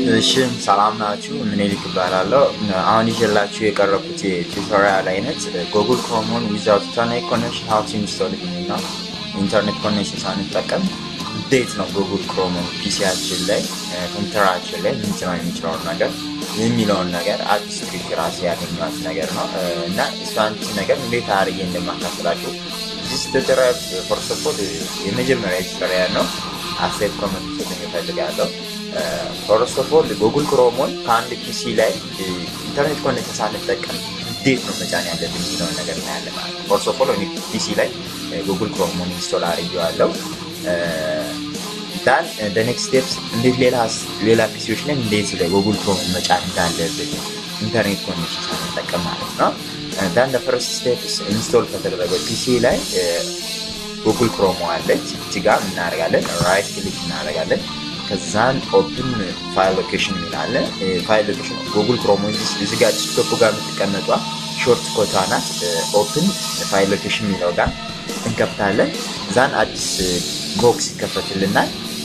እሺ ሰላም ናችሁ። ምኒልክ እባላለሁ። አሁን ይዤላችሁ የቀረብኩት የቱቶሪያል አይነት ጉግል ክሮሞን ዊዛውት ኢንተርኔት ኮኔክሽን ሀው ቱ ኢንስቶል እና ኢንተርኔት ኮኔክሽን ሳንጠቀም እንዴት ነው ጉግል ክሮሞን ፒሲያችን ላይ ኮምፒውተራችን ላይ ልንጭነው የሚችለውን ነገር የሚለውን ነገር አዲስ ትሪክ ራሴ ያገኘኋት ነገር ነው እና እሷን ነገር እንዴት አድርጌ እንደማካፍላችሁ ዚስ ቱቶሪያል ፈርስት ኦፍ ኦል የመጀመሪያ ቱቶሪያል ነው። አስተያየት ኮመንት ሰጥኝ እፈልጋለሁ። ፈርስት ኦፍ ኦል ጉግል ክሮሞን ከአንድ ፒሲ ላይ ኢንተርኔት ኮኔክሽን ሳንጠቀም እንዴት ነው መጫን ያለብን የሚለውን ነገር እናያለን ማለት ነው። ፈርስት ኦፍ ኦል ፒሲ ላይ ጉግል ክሮሞን ኢንስቶል አድርጌዋለሁ። ዳን ኔክስት ስቴፕስ እንዴት ሌላ ሌላ ፒሲዎች ላይ እንዴት ላይ ጉግል ክሮሞን መጫን እንዳለብን ኢንተርኔት ኮኔክሽን ሳንጠቀም ማለት ነው። ዳን ፈርስት ስቴፕስ ኢንስቶል ከተደረገ ፒሲ ላይ ጉግል ክሮሞ አለች እቺ ጋር እናደርጋለን ራይት ክሊክ እናደርጋለን ከዛን ኦፕን ፋይል ሎኬሽን የሚላለ ፋይል ሎኬሽን ጉግል ክሮሞ እዚ ጋር ዲስክቶፕ ጋር የምትቀመጧ ሾርት ኮቷ ናት ኦፕን ፋይል ሎኬሽን የሚለው ጋር እንከፍታለን ዛን አዲስ ቦክስ ይከፈትልናል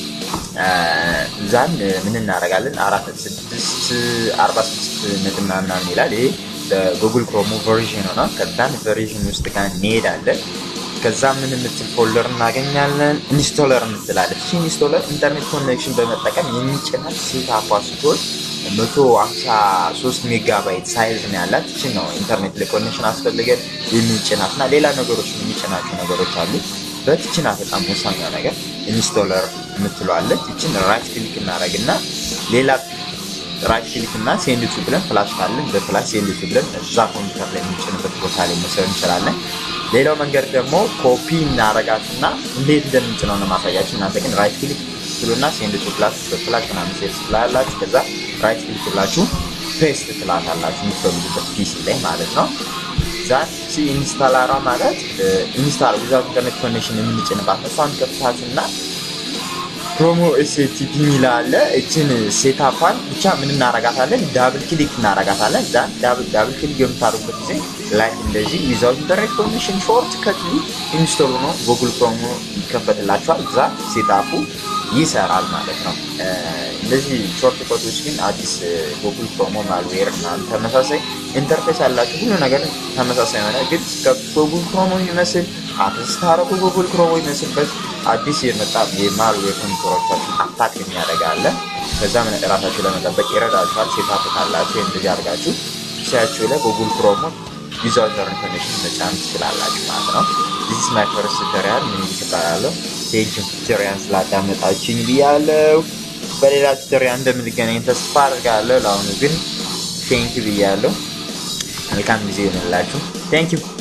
ዛን ምን እናደርጋለን አራት ስድስት አርባ ስድስት ነጥብ ምናምን ይላል ይሄ በጉግል ክሮሞ ቨርዥን ሆነ ከዛን ቨርዥን ውስጥ ጋር እንሄዳለን ከዛ ምን የምትል ፎልደር እናገኛለን ኢንስቶለር የምትላለች እቺ ኢንስቶለር ኢንተርኔት ኮኔክሽን በመጠቀም የሚጭናት ሴት አፓ ስትሆን መቶ ሀምሳ ሶስት ሜጋባይት ሳይዝ ነው ያላት እችን ነው ኢንተርኔት ላይ ኮኔክሽን አስፈልገን የሚጭናት እና ሌላ ነገሮች የሚጭናቸው ነገሮች አሉ በትችና በጣም ወሳኛ ነገር ኢንስቶለር የምትለዋለች እችን ራይት ክሊክ እናደረግና ሌላ ራይት ክሊክ እና ሴንድቱ ብለን ፍላሽ ካለን በፍላሽ ሴንድቱ ብለን እዛ ኮምፒውተር ላይ የምንጭንበት ቦታ ላይ መውሰድ እንችላለን ሌላው መንገድ ደግሞ ኮፒ እናረጋትና እንዴት እንደምንጭነው ነው ማሳያችሁ እናንተ ግን ራይት ክሊክ ትሉና ሴንድቱ ፍላሽ በፍላሽ ምናምን ሴት ትላላችሁ ከዛ ራይት ክሊክ ብላችሁ ፔስት ትላታላችሁ የምትፈልጉበት ፒሲ ላይ ማለት ነው ዛት ሲ ኢንስታላሯ ማለት ኢንስታል ዊዛውት ኢንተርኔት ኮኔክሽን የምንጭንባት ነው እሷን ከፍታትና ፕሮሞ ኤስቲፒ ሚላ አለ እችን ሴታፓን ብቻ ምን እናረጋታለን ዳብል ክሊክ እናረጋታለን ዛን ዳብል ዳብል ክሊክ የምታደርጉበት ጊዜ ላይ እንደዚህ ዊዛውት ኢንተርኔት ኮኔክሽን ሾርት ከት ኢንስቶል ሆኖ ጉግል ክሮሞ ይከፈትላችኋል እዛ ሴታፑ ይሰራል ማለት ነው እነዚህ ሾርት ኮቶች ግን አዲስ ጉግል ክሮሞ ማልዌር እና ተመሳሳይ ኢንተርፌስ ያላቸው ሁሉ ነገር ተመሳሳይ የሆነ ግን ከጉግል ክሮሞ የሚመስል አፕስታረጉ ጉግል ክሮሞ የሚመስልበት አዲስ የመጣ የማልዌር ኮምፒውተሮቻችን አታክ የሚያደርጋለ ከዛ ራሳችሁ ለመጠበቅ ይረዳችኋል ሴታፕ ካላችሁ እንደዚህ አድርጋችሁ ፒሲያችሁ ላይ ጉግል ክሮሞ ዩዘር ኢንተርኔት ኮኔክሽን መጫን ትችላላችሁ ማለት ነው ዚስ ማይ ፈርስት ቱቶሪያል ምን ይባላለሁ ቴንኪው ቱቶሪያን ስላዳመጣችኝ ብያለው በሌላ ቱቶሪያል እንደምንገናኝ ተስፋ አድርጋለሁ ለአሁኑ ግን ቴንኪው ብያለሁ መልካም ጊዜ ይሆንላችሁ ቴንኪው